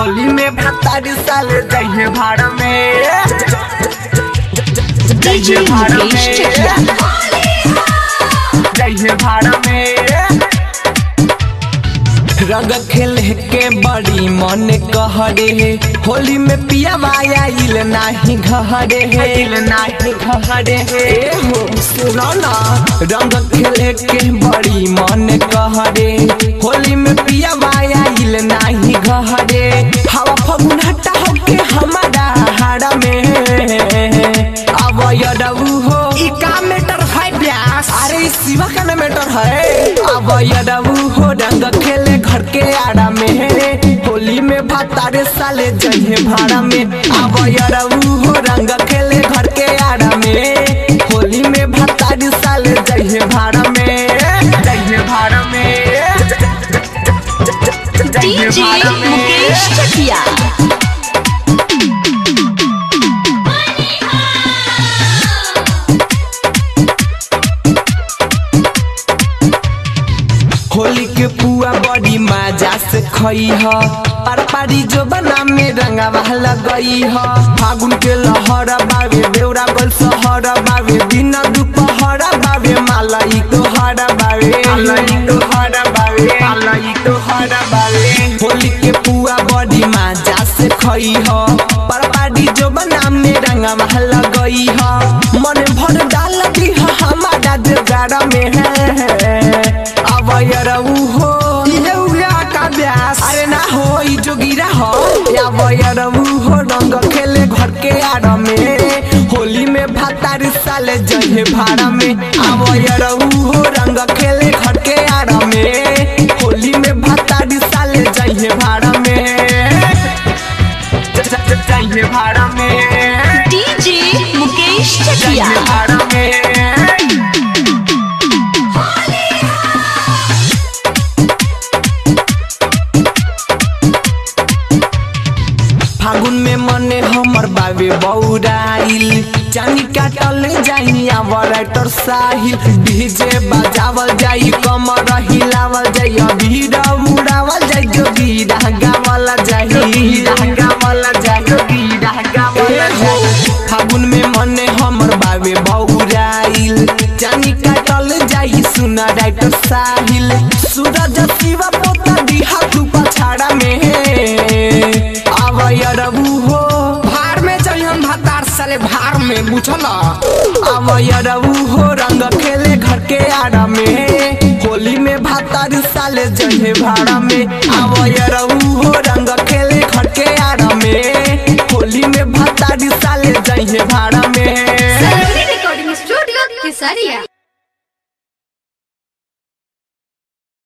होली में भतारी साल जइहे भाड़ में DJ जइहे भाड़ मुकेश चकिया। में जइहे भाड़ में रंग खेले के बड़ी मन कहरे हे होली में पिया माया इल नाही घहरे हे इल नाही घहरे हे हो सुनो ना रंग खेले के बड़ी मन कहरे होली में पिया माया इल नाही घहरे हवा फगुन हटा होके हमारा हाड़ा में अब यदऊ हो ई का मैटर है ब्यास अरे ई शिवा का ना मैटर है अब यदऊ हो रंग खेले घर के आड़ा में होली में भातारे साले जइहे भाड़ा में अब यदऊ हो रंग खेले घर के आड़ा में होली में भातारे साले जइहे भाड़ा में जइहे भाड़ा में जइहे DJ भाड़ा में मुकेश चकिया होली के पुआ बड़ी मजा से खई ह पर पारी जो बना में रंगावा लगई ह फागुन के लहर बावे बेउरा गोल सहर बावे दिन दुपहर बावे मालाई तो हर बावे मालाई तो हर बावे मालाई तो हर बावे होली के पुआ बड़ी मजा से खई ह पर पारी जो बना में रंगावा लगई ह मन भर डाल दी ह हमारा जोगाड़ में है अब यरऊ हो ये उया का ब्यास अरे ना हो ई जोगिरा हो अब यरऊ हो रंग खेले घर के आड़ में होली में भातार साले जहे भाड़ा में अब यरऊ हो रंग खेले घर के आड़ में होली में भातार साले जहे भाड़ा में ज- ज- ज- जहे भाड़ा में DJ मुकेश चकिया जहे भाड़ा में फागुन में मने हमर बाबे बौराइल चानी काटल जाई राइटर साहिल डीजे बजावल जाई कमर हिलावल जाई अबीर उड़ावल जाई जो बीरा गावल जाई गावल जाई जो बीरा गावल जाई फागुन में मने हमर बाबे बौराइल चानी काटल जाई सुना राइटर साहिल सूरज शिवा पोता दिहा तू पछाड़ा में अब यरबू हो भार में चली हम भातार साले भार में बुझल अब यरबू हो रंग खेले घर के आड़ा में होली में भातार साले जहे भाड़ा में अब यरबू हो रंग खेले घर के आड़ा में होली में भातार साले जहे भाड़ा में रिकॉर्डिंग स्टूडियो केसरिया